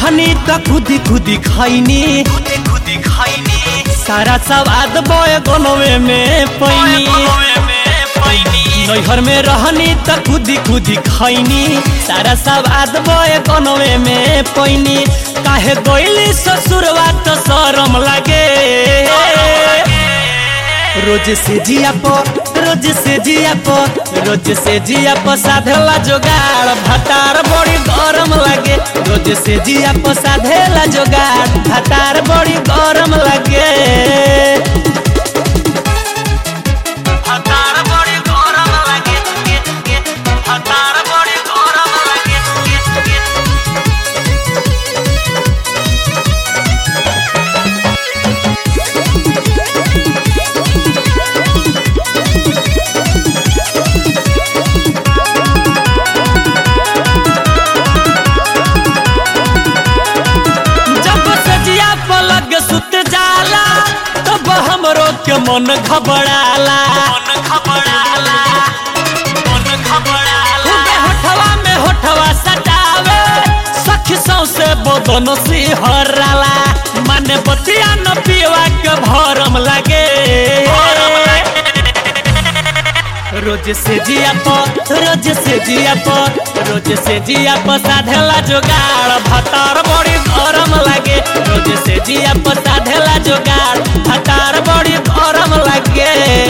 रहनी त खुदी खुदी खैनी खुदी खुदी खैनी सारा सवाद बय गोनवे में पैनी नैहर में रहनी त खुदी खुदी खैनी सारा सवाद बय गोनवे में पैनी काहे गइली ससुरवा त शरम लागे रोज से जिया प रोज से जिया प रोज से जिया प साधेला जोगाड़ भतार बड़ी गरम लागे रोज से जिया प साधेला जोगाड़ भतार बड़ी गरम लागे हतार बड़ी गरम लागे के के हतार बड़ी गरम लागे के के जब सजिया पलग सुत जाला तब हमरो के मन घबराला मन घबराला मन घबराला खूबे होठवा में होठवा सटावे सखी सौसे बदन सिहराला माने बतिया न पीवा के भरम लागे रोज से जिया प रोज से जिया प रोज से जिया प साधेला जोगाड़ भतार बड़ी गरम लागे रोज से जिया प साधेला जोगाड़ भतार बड़ी गरम लागे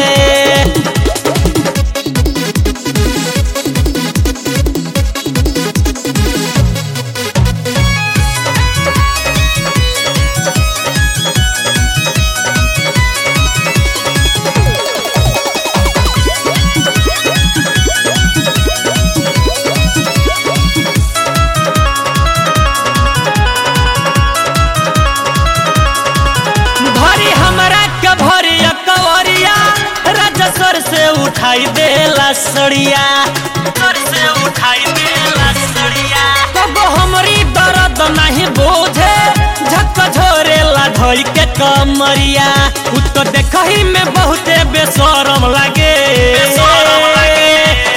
भरी हमरा के भरी कवरिया राजस्वर से उठाई देला सड़िया सर से उठाई देला सड़िया तब हमरी दर्द नहीं बोझे झक झोरेला धोई के कमरिया उ तो देखही में बहुते बेशरम लागे बेशरम लागे।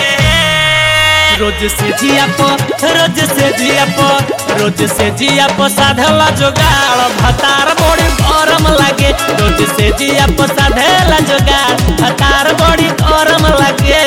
रोज से जिया प रोज से जिया प रोज से जिया प साधेला जोगाड़ भतार बड़ी गरम लागे रोज से जिया प साधेला जोगाड़ भतार बड़ी गरम लागे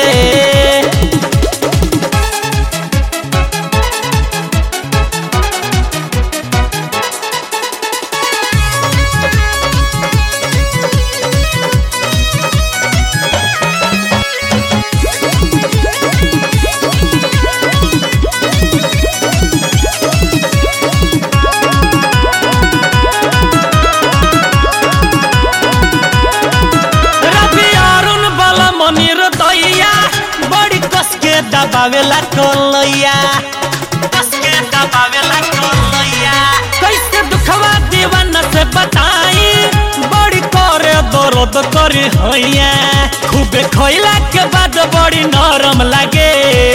रवि अरुण बल मनिर दैया बड़ी कस के दबावेला कलैया कस के दबावेला कलैया कैसे दुखवा दीवान से बताई बड़ी करे दर्द करी हैया खूबे खैला के बाद बड़ी नरम लागे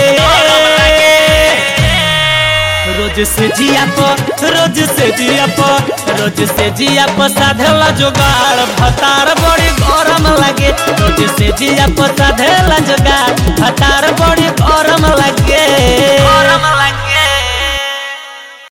रोज से जिया प रोज से जिया प रोज से जिया प साधेला जोगाड़ भतार बड़ी गरम लागे रोज से जिया प साधेला जोगाड़